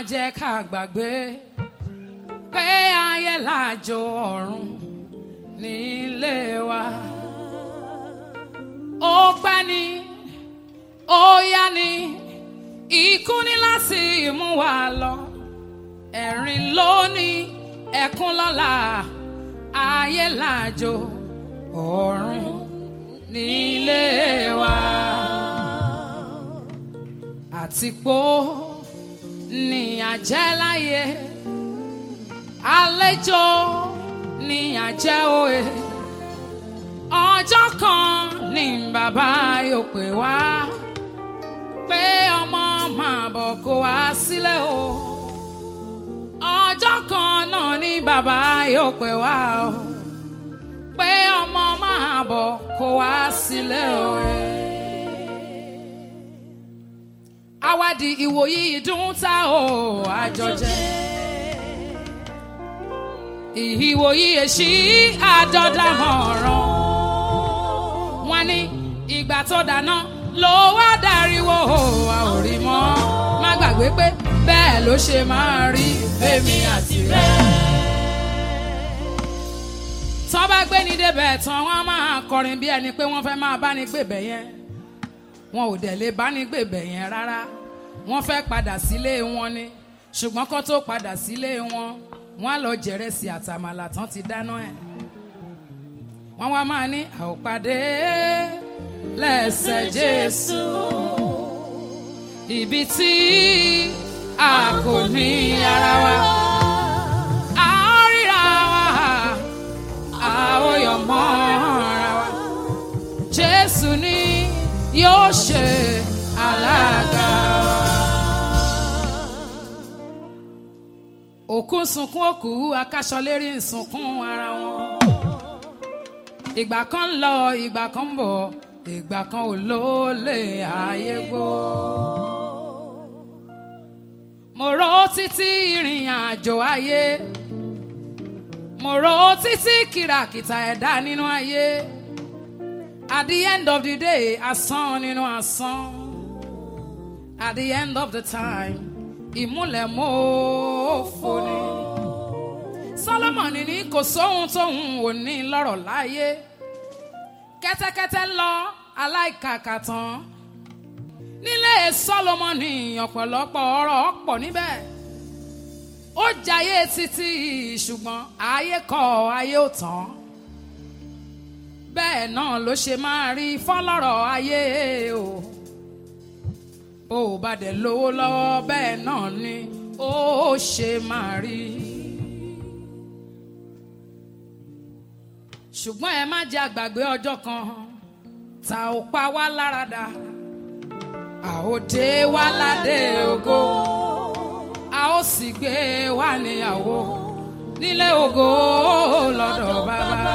jẹ́ ká gbàgbé pé ayé làjò ọ̀run nílé wa. ó pẹ́ ni ó yá ni ikú ní láti mú wa lọ ẹ̀rín lónìí ẹkún lọ́la ayé làjò ọ̀run nílé wa. àtìpó ní àjẹ́ láyé àlejò ní àjẹ́ òye ọjọ́ kan ní bàbá yóò pè wá pé ọmọ máa bọ̀ kó wá sílẹ̀ o ọjọ́ kan náà ní bàbá yóò pè wá o pé ọmọ máa bọ̀ kó wá sílẹ̀ o. Awádìí ìwòyí ìdún tá o àjọjẹ. Ìwòyí èṣí àjọdámọ̀ràn. Wọ́n ní ìgbà tó dáná ló wá dariwo a ò rí mọ́. Má gbàgbé pé bẹ́ẹ̀ ló ṣe máa rí fèmí àti rẹ̀. Tọ́ bá gbé ní débẹ̀ tán wọ́n á máa kọrin bí ẹni pé wọ́n fẹ́ máa bá ní gbèbẹ̀ yẹn. Wọn ò dẹ̀ lè bá ní gbèbẹ̀ yẹn rárá. Wọ́n fẹ́ padà sílé wọn ni. Ṣùgbọ́n kó tó padà sílé wọn, wọ́n á lọ jẹ̀rẹ̀sì àtàmàlà tán ti dáná ẹ̀. Wọ́n wá máa ní àòpàdé lẹ́sẹ̀ Jésù. Ibi tí a kò ní ara wa. A ó ríra wa, a ó yọ̀ mọ́ ara wa. Jésù ni yóò ṣe alága. Òkú ń sunkún òkú, akáṣọlérí ń sunkún ara wọn. Ìgbà kan ń lọ, ìgbà kan ń bọ̀, ìgbà kan ò lólè ayé gbó. Mo rò títí ìrìn àjò ayé. Mo rò títí kìràkìtà ẹ̀dá nínú ayé. At the end of the day, asán nínú asán. At the end of the time, ìmúlẹ̀ mọ́ọ́fọ́ ni. Sọ́lọ́mọ̀nì ní kò sóhun tóhun ò ní lọ́rọ̀ láyé. Kẹ́tẹ́kẹ́tẹ́ lọ aláìkàkà tán. Nílé Sọ́lọ́mọ̀nì ọ̀pọ̀lọpọ̀ ọ̀rọ̀ pọ̀ níbẹ̀. Ó jayé títí ṣùgbọ́n ayé kọ̀ ayé ò tán bẹ́ẹ̀ náà ló ṣe máa rí fọ́lọ́rọ̀ ayé o bó o bá dẹ̀ lówó lọ́wọ́ bẹ́ẹ̀ náà ni ó ṣe máa rí. ṣùgbọ́n ẹ má jẹ́ àgbàgbé ọjọ́ kan tá ò pa wá láradà a ó dé wá ládé ògo a ó sì gbé wá níyàwó nílé ògo lọ́dọ̀ bàbá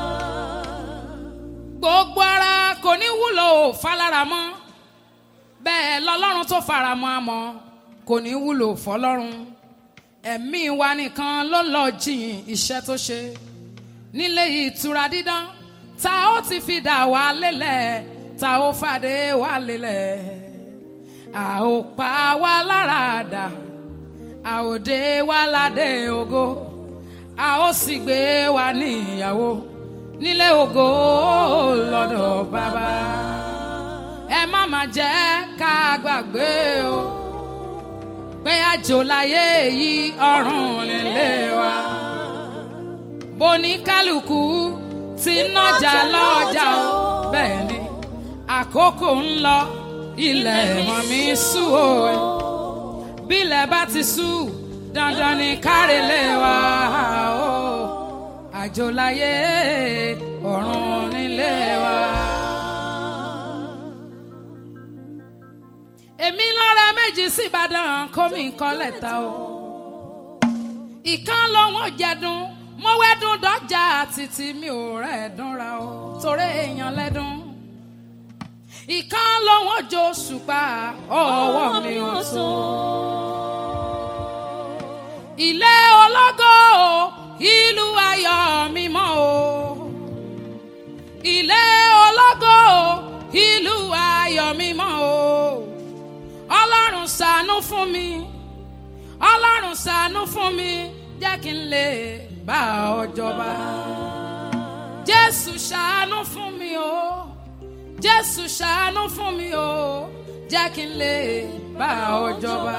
gbogbo ara kò ní wúlò falára mọ́ bẹ́ẹ̀ lọ́lọ́run tó fara mọ́ àmọ́ kò ní wúlò fọlọ́run ẹ̀mí wa nìkan ló lọ jìn iṣẹ́ tó ṣe nílé ìtura dídán ta ó ti fi dà wá lélẹ̀ ta ó fàdé wá lélẹ̀ a ó pa wá lára dà a ó dé wá ládé ògo a ó sì gbé wa ní ìyàwó nílé ògo lọ́dọ̀ bàbá ẹ má má jẹ́ ká gbàgbé o pé àjò láyé yìí ọ̀run nílé wa bóní kálukú ti nájà lọ́jà o bẹ́ẹ̀ ni àkókò ń lọ ilẹ̀ mọ̀ mi sú o bílẹ̀ bá ti sú dandan ni kárẹ̀lẹ̀ wa o àjò láyé ọ̀run nílé wa. èmi lọ́ra méjì sí Ìbàdàn kó mi kọ́ lẹ́tà o. ìkan lọ́wọ́ jẹ̀dùn mo wẹ́dùn dọ́jà títí mi ò rẹ̀ dúnra o torí èèyàn lẹ́dùn. ìkan lọ́wọ́ jó ṣùpá ọwọ́ mi ò tó. ilé ológo ìlú ayọ̀ mímọ́ o ilé ológo ìlú ayọ̀ mímọ́ o ọlọ́run ṣàánú fún mi ṣàánú fún mi jẹ́ kí n lè bá ọ jọba. jésù ṣàánú fún mi o jésù ṣàánú fún mi o jẹ́ kí n lè bá ọ jọba.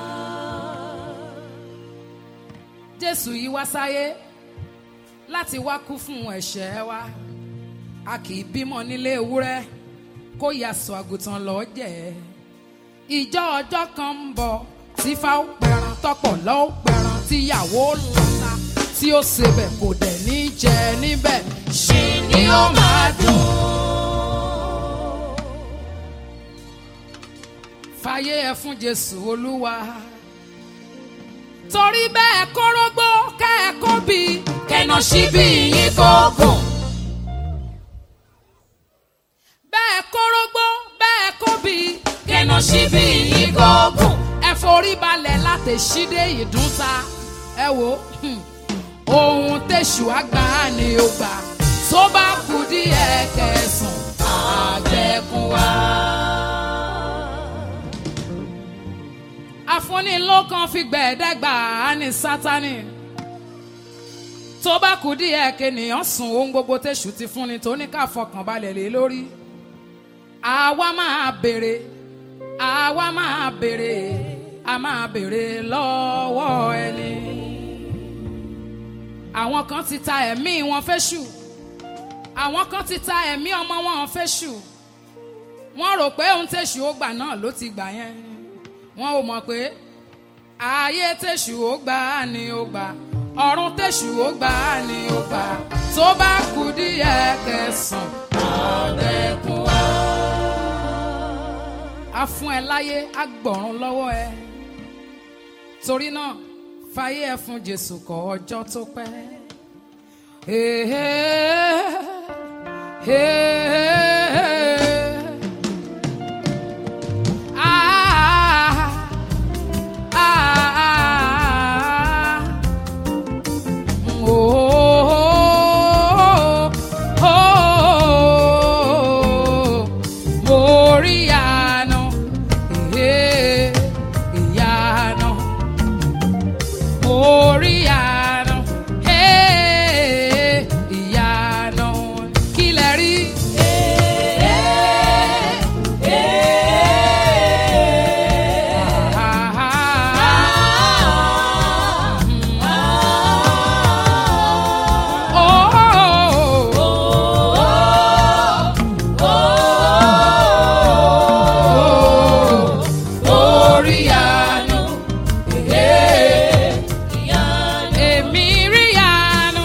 jésù yìí wá sáyé láti wá kú fún ẹ̀ṣẹ̀ wa a kì í bímọ nílé ewúrẹ́ kó yasọ àgùntàn lọ́ọ́ jẹ́ ìjọ ọjọ́ kan ń bọ̀ tí fáwọn pẹran tọpọ̀ lọ́wọ́ pẹran tíyàwó lọ́ta tí ó sebẹ̀ kò dẹ̀ ní jẹ níbẹ̀ ṣì ni ó máa dùn. fàyè ẹ fún jésù olúwa torí bẹ́ẹ̀ kórógbó kẹ́ẹ̀kọ́ bí kẹ̀nà síbí yín kò gùn. bẹ́ẹ̀ kórógbó bẹ́ẹ̀ kó bí kẹ̀nà síbí yín kò gùn. ẹ forí balẹ̀ láti ṣídé ìdúnta ẹ wo ohun tẹ̀sù àgbà ni ó gbà tó bá kú díẹ̀ kẹsàn àgbẹ̀kùn wa. afúnilókan fi gbẹ̀ẹ́dẹ́gbà á ní sátánì tó bá kú díẹ̀ kènìyàn sùn ohun gbogbo tẹ̀sù ti fúnni tó ní ká fọkàn balẹ̀ lé lórí àwa máa béèrè àwa máa béèrè a máa béèrè lọ́wọ́ ẹni àwọn kan ti ta ẹ̀mí wọn fẹ́ṣù àwọn kan ti ta ẹ̀mí ọmọ wọn fẹ́ṣù wọ́n rò pé ohun tẹ̀sù ó gbà náà ló ti gbà yẹn wọn ò mọ̀ pé ayé tẹ̀sù ó gbà á ni ó gbà ọ̀run tẹ̀sù ó gbà á ni ó gbà tó bá kú díẹ̀ kẹsàn-án ọ̀dẹ́kun wá. a fún ẹ láyé a gbọ̀run lọ́wọ́ ẹ torí náà fàyè ẹ fún jésù kọ ọjọ́ tó pẹ́. Hey, hey, hey. Ah, ah, ah. Oh, oh, oh. Mo rí ìyanu, eh, ìyanu. Mo rí ìyanu, eh, ìyanu. Kí lẹ rí? Ah, ah, ah. Oh, orí ìyanu, èmi rí ìyanu.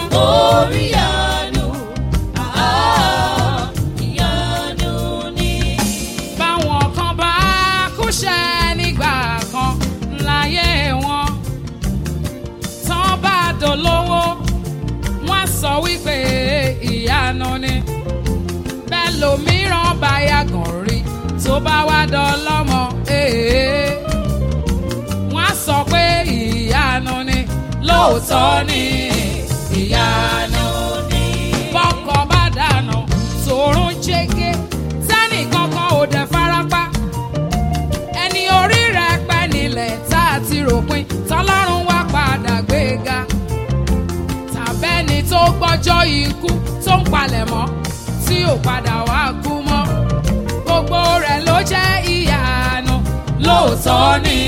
báwọn kan bá kúṣẹ́ nígbà kan láyé wọn tán bá dolówó wọ́n sọ wípé ìyanu ni bẹ́ẹ̀ lòmíràn bá yàgàn rí tó bá wá dọlọ́mọ ee wọ́n á sọ pé ìyanu ni lóòótọ́ ni ìyanu ni bọ́kọ̀ bá dànù tòrún jẹ́gẹ́ sẹ́nì kankan ò dẹ̀ farapa ẹni orí rẹ̀ pẹ́ nílẹ̀ tá a ti ròpin tọ́lọ́run wá padà gbéga tàbẹ́ni tó gbọ́jọ́ ikú tó ń palẹ̀mọ́ tí ò padà wá kú mọ́ gbogbo rẹ̀ ló jẹ́ ìyanu lóòótọ́ ni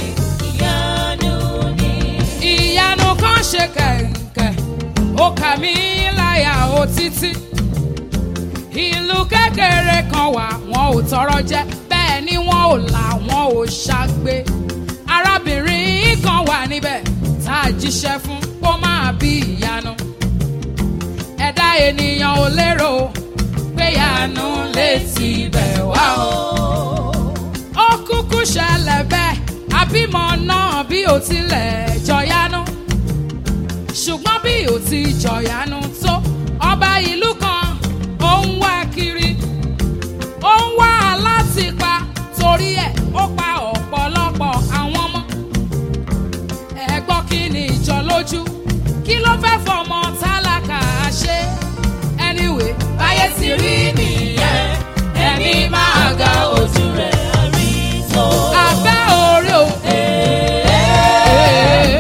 ìyanu kan ṣe kẹ̀kẹ́ ó kà mí láyà ó títí ìlú kékeré kan wà wọn ò tọrọ jẹ bẹ́ẹ̀ ni wọn ò là wọn ò ṣàgbé arábìnrin kan wà níbẹ̀ tá a jíṣẹ́ fún kó máa bí ìyanu ẹ̀dá ènìyàn ò lérò pé ìyanu lè ti bẹ̀ wá o ó kúkú ṣẹlẹ̀ bẹ́ẹ̀ àbímọ náà bí ó tilẹ̀ jọyanu ṣùgbọ́n bí ó ti jọyanu tó ọba ìlú kan ó ń wá kiri ó ń wá láti pa torí ẹ̀ ó pa ọ̀pọ̀lọpọ̀ àwọn ọmọ ẹ gbọ́ kí ni ìjọ lójú kí ló fẹ́ fọmọ tálákà ṣe anyway báyé ti rí nìyẹn ẹni máa ga ojú rẹ̀ abẹ́ orí o.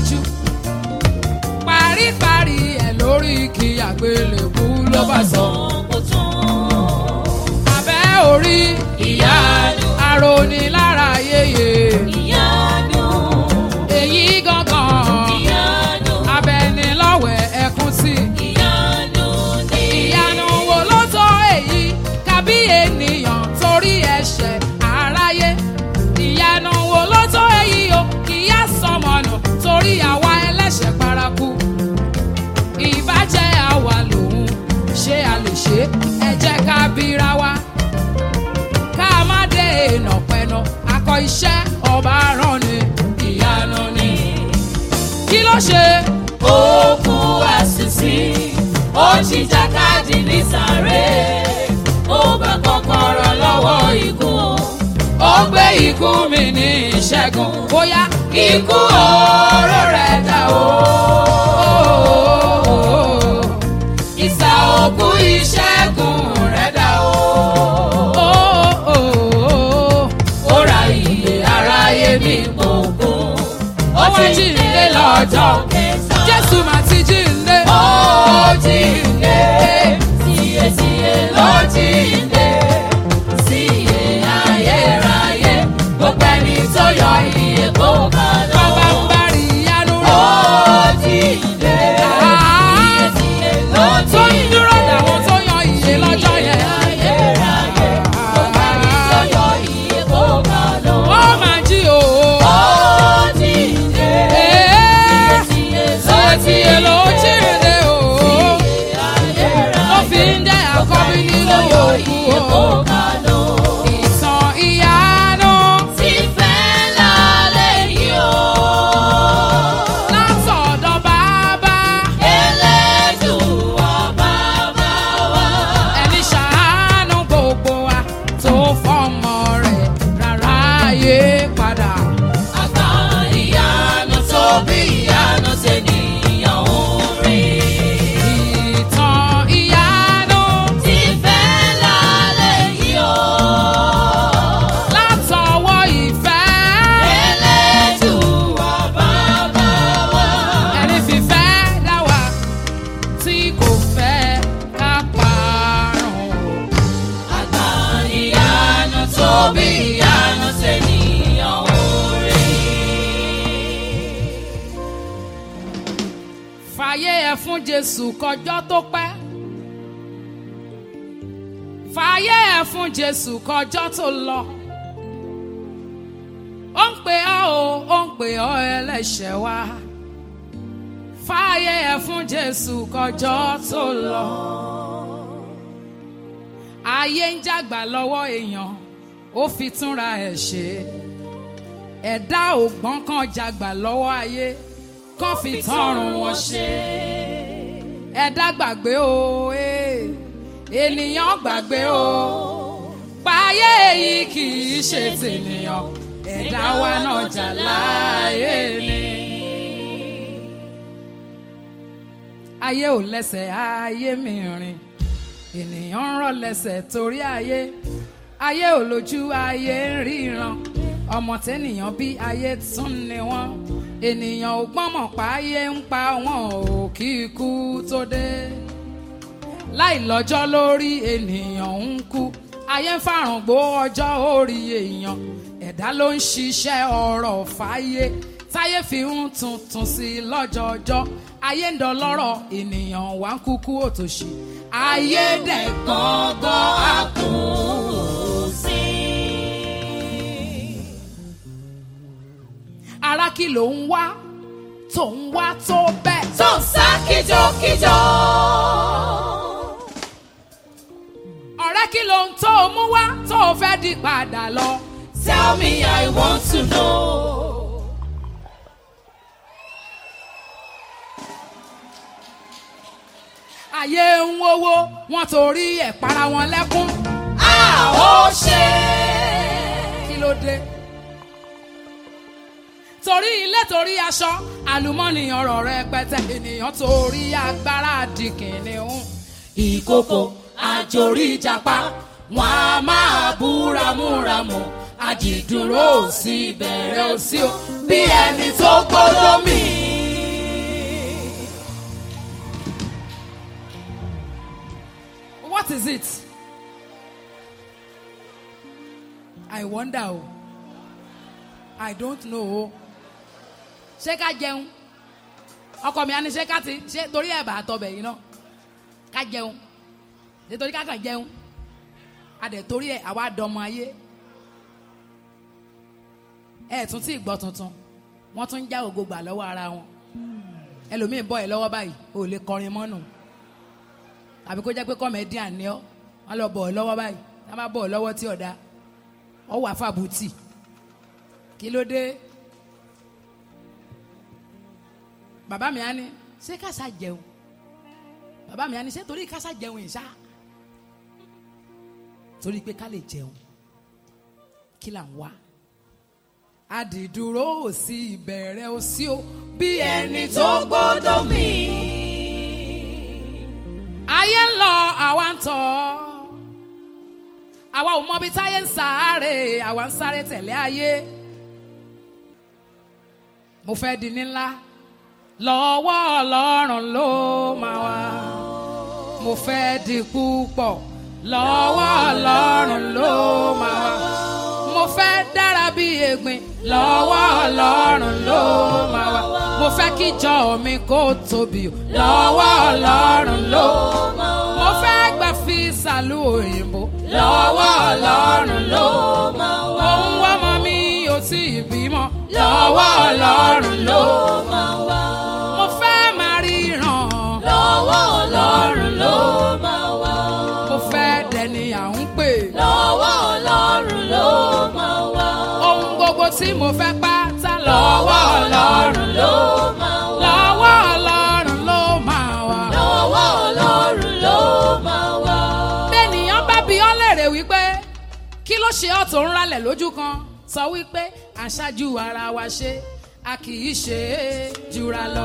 síwájú paríparí ẹ̀ lórí kí àgbélébú ló bá sọ. abẹ́ orí Ìyanu. àròní lára yéye Ìyanu, èyí gangan ìyanu, abẹnilọ́wẹ̀ ẹkún sí. ìyanu ni. ìyanu wo ló tó èyí kábí ènìyàn torí ẹ̀ṣẹ̀ aráyé ìyanu wo ló tó èyí o ìyá sọmọnà torí àwa ẹlẹ́ṣẹ̀ paraku ìbàjẹ́ àwa lòun ṣé a lè ṣe ẹ jẹ́ ká bíra wa ká má dé èèyàn pẹ̀nà akọ iṣẹ́ ọba rán ni ìyanu ni kí ló ṣe Ó kú àṣìṣí, ó jìjàkadì ní sàré. Ó bá kọ́kọ́rọ́ lọ́wọ́ ikú. ó gbé ikú mi ní ìṣẹ́gun bóyá ikú oró rẹ̀ dà o. ìsà òkú ìṣẹ́gun rẹ̀ dà o. Ó ra iye aráyé ní gbòǹgbòn. ó wá jíǹde lọ́jọ́ kẹta. jésù mà ti jíǹde. Ó jíǹde, tíyetíye ló jíǹde. Síye ayérayé, gbogbo ẹni tó yọ iye kó bá lọ. bàbá ń bá rí ìyanu Ó rẹ̀. jíǹde, Ah, tíyetíye ló tó ń jíǹde. dúró dàwọn tó yan ìyè lọ́jọ́ yẹn. Ayérayé, gbogbo ẹni tó yọ iye kó bá lọ. ó máa jí o. Ó jíǹde, Ee, tíyetíye Sọ́ọ̀tì èlò jíǹde o. Ó fi ń jẹ́ àkọ́bí nínú òkú o. Ìtàn ìyanu látọ̀dọ̀ bàbá. Ẹni ṣàánú gbogbo wa tó fọmọ rẹ̀ rárá ayé padà. Ìtàn ìyanu látọwọ́ ìfẹ́. Ẹni fìfẹ́ dá wa tí kò fẹ́ ká parun. Tóbi ìyanu ṣènìyàn orí. fàyè ẹ fún jésù kọjọ́ tó pẹ́ fàyè ẹ fún jésù kọjọ́ tó lọ ó ń pè ọ́ o ó ń pè ọ́ ẹlẹ́ṣẹ̀ wa fàyè ẹ fún jésù kọjọ́ tó lọ ayé ń jàgbà lọ́wọ́ èèyàn ó fi túnra ẹ̀ ṣe ẹ̀dá ògbọ́n kan jàgbà lọ́wọ́ ayé kán fi tọrùn wọn ṣe ẹ̀dá gbàgbé o eh, ènìyàn gbàgbé o páyé yìí kì í ṣe tènìyàn ẹ̀dá wa náà jà láàyè ni. ayé ò lẹ́sẹ̀ ayé mi rìn ènìyàn ń rọ̀ lẹ́sẹ̀ torí ayé ayé ò lójú ayé ń ríran ọmọ tẹ́nìyàn bí ayé tún ni wọ́n ènìyàn ò gbọ́mọ̀ pa ayé ń pa wọn ò kí ikú tó dé láì lọ́jọ́ lórí ènìyàn ń kú ayé ń fàrùngbó ọjọ́ orí èèyàn ẹ̀dá ló ń ṣiṣẹ́ ọ̀rọ̀ fáyé táyé fi ń tuntun sí i lọ́jọ́ọjọ́ ayé ń dọlọ́rọ̀ ènìyàn wá ń kúkú òtòṣì ayé dẹ̀ Gbọ̀ngàn àkùnsí. ara kí ló ń wá tó ń wá tó bẹ́ẹ̀. Tó ń sá kíjokíjo. ọ̀rẹ́ kí ló ń tó o mú wá tó o fẹ́ di padà lọ. Tell me I want to know. ayé ń wówó wọn torí ẹ̀ para wọn lẹ́kún. A ó ṣe. kí ló dé. torí ilé torí aṣọ àlùmọ́nì ọ̀rọ̀ rẹpẹtẹ ènìyàn torí agbára di kìnìún. Ìkòkò àjòrí ìjàpá wọn a máa búramúramù àdìdúró sí ìbẹ̀rẹ̀ òsì o bí ẹni tó gbọ́dọ̀ mí. what is it? I wonder o. I don't know o. Ṣé ká jẹun? Ọkọ mi á ní ṣé ká ti ṣe torí ẹ̀ bá tọbẹ̀ yìí náà. Ká jẹun. Ṣé torí ká kàn jẹun? A dẹ̀ torí ẹ̀ àwa dọmọ ayé. Ẹ tún tí ì gbọ́ tuntun. Wọ́n tún ń já ògo gbà lọ́wọ́ ara wọn. Ẹlòmíì bọ́ ẹ lọ́wọ́ báyìí, o ò lè kọrin mọ́nù àbí kó jẹ́ pé comedian ni ọ́ wọ́n lọ bọ̀ ọ́ lọ́wọ́ báyìí tá a bá bọ̀ ọ́ lọ́wọ́ tí ọ̀dà ọ́ wà fàbùtì kí ló dé bàbá mi á ní ṣé kásá jẹun bàbá mi á ní ṣé torí kásá jẹun ìṣá torí pé ká lè jẹun kí là ń wá àdìdúró ò sí ìbẹ̀rẹ̀ ò sí o bí ẹni tó gbọ́dọ̀ mí ayé ń lọ àwa ń tọ̀ àwa ò mọ bí táyé ń sáré àwa ń sáré tẹ̀lé ayé mo fẹ́ di ní ńlá lọ́wọ́ ọlọ́run ló máa wá mo fẹ́ di púpọ̀ lọ́wọ́ ọlọ́run ló máa wá mo fẹ́ dára bí egbin lọ́wọ́ ọlọ́run ló máa wá mo fẹ́ kíjọ mi kó tóbi o lọ́wọ́ ọlọ́run ló mo fẹ́ gbà fi sàlù òyìnbó lọ́wọ́ ọlọ́run ló òun wá mọ mi ò tí ì bímọ lọ́wọ́ ọlọ́run ló mo fẹ́ máa ríran lọ́wọ́ ọlọ́run ló máa wá. mo fẹ́ dẹni à ń pè lọ́wọ́ ọlọ́run ló máa wá. ohun gbogbo tí mo fẹ́ pátá lọ́wọ́ ọlọ́run ló máa wá. lọ́wọ́ ọlọ́run ló máa wà. lọ́wọ́ ọlọ́run ló máa wá. bẹ́ẹ̀nìyàn bá bi ọ́ lèrè wípé kí ló ṣe ọ́ tó ń ralẹ̀ lójú kan sọ wípé àṣáájú ara wa ṣe a kì í ṣe é jura lọ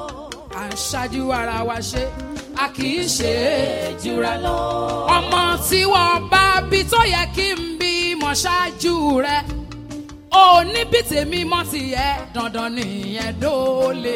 àṣáájú ara wa ṣe a kì í ṣe é jura lọ ọmọ tí wọ́n bá bí tó yẹ kí n bí mọ̀ ṣáájú rẹ̀ ó ní bí tèmi mọ́ tìyẹ dandan nìyẹn dóòlè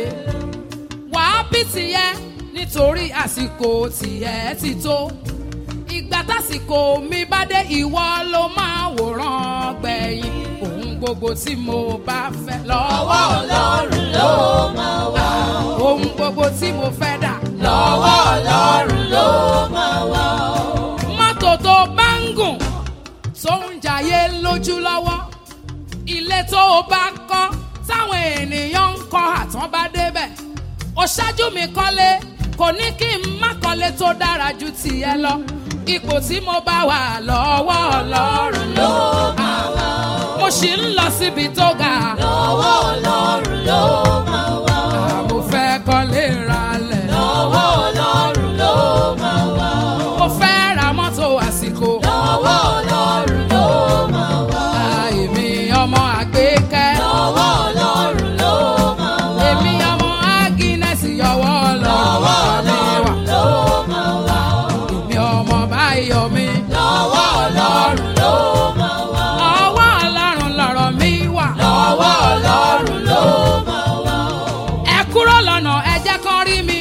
wàá bí tìyẹ nítorí àsìkò tìyẹ ti tó ìgbà tásìkò mi bá dé ìwọ ló máa wòran gbẹ̀yìn ohun gbogbo tí mo bá fẹ́ lọ́wọ́ ọlọ́run ló máa wá. ohun gbogbo tí mo fẹ́ dà lọ́wọ́ ọlọ́run ló máa wá. mọ́tò tó bá ń gùn tó ń jayé lójú lọ́wọ́ ilé tó o bá kọ́ táwọn ènìyàn ń kọ́ àtàn bá débẹ̀ ó ṣáájú mi kọ́lé kò ní kí n má kọ́lé tó dára ju tìẹ lọ ipò tí mo bá wà lọ́wọ́ ọlọ́run ló máa wà mo sì ń lọ síbi tó ga lọ́wọ́ ọlọ́run ló máa wá. mo fẹ́ kọ́lé ralẹ̀ lọ́wọ́ ọlọ́run ló máa wá. mo fẹ́ ra mọ́tò àsìkò lọ́wọ́ ọlọ́run ló máa wá. èmi ọmọ àgbékẹ́. lọ́wọ́ ọlọ́run ló máa wá. èmi ọmọ agínẹ́sì yọwọ́ lọ́wọ́ lọ́wọ́ mi wà. ọlọ́run ló máa wá. èmi ọmọ báyọ̀ mi. lọ́wọ́ ọlọ́run ló máa wá. ọwọ́ ọlọ́run lọ̀rọ̀ mi wà. lọ́wọ́ ọlọ́run ló máa wá. ẹ kúrò lọ́nà ẹ jẹ́ kán rí mi.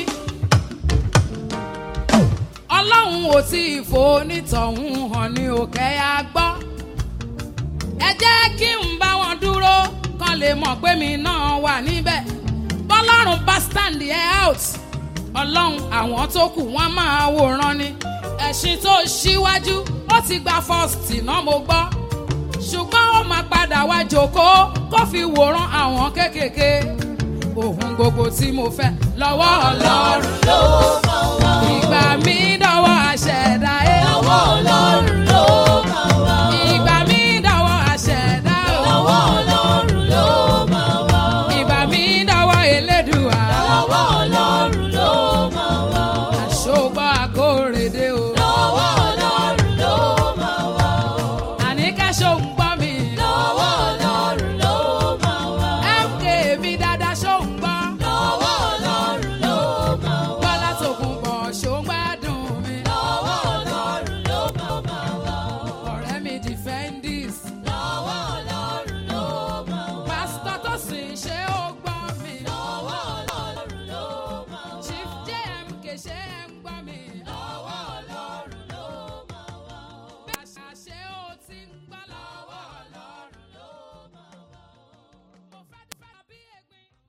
ọlọ́run ò tí ì fò onítọ̀hún hàn ní òkè á gbọ́. ẹ jẹ́ kí n bá wọn dúró kán lè mọ̀ pé mi náà wà níbẹ̀. bọ́lọ́run bá stand ẹ out. ọlọ́run àwọn tó kù wọ́n máa wòran ni. ẹ̀sìn tó ṣíwájú ó ti gba first náà mo gbọ́. ṣùgbọ́n ó máa padà wá jókòó kó fi wòran àwọn kéékèèké. ohun gbogbo tí mo fẹ́ lọ́wọ́ ọlọ́run ló máa wá. ìgbà mi dọ̀wọ́ àṣẹ̀dá ẹ̀. lọ́wọ́ ọlọ́run ló máa wá. ìgbà mi dọ̀wọ́ àṣẹ̀dá ẹ̀. lọ́wọ́ ọlọ́run ló máa wá. ìgbà mi dọ̀wọ́ elédùà. lọ́wọ́ ọlọ́run ló máa wá. àṣọgbọ́ àkórèdé o. lọ́wọ́ ọlọ́run ló máa wá. àníkẹ́ ṣóun gbọ́ mi. lọ́wọ́ ọlọ́run ló máa wá. mk mi dáadáa ṣóun gbọ́. lọ́wọ́ ọlọ́run ló máa wá. bọ́lá tòkun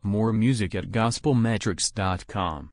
More music at gospelmetrics.com.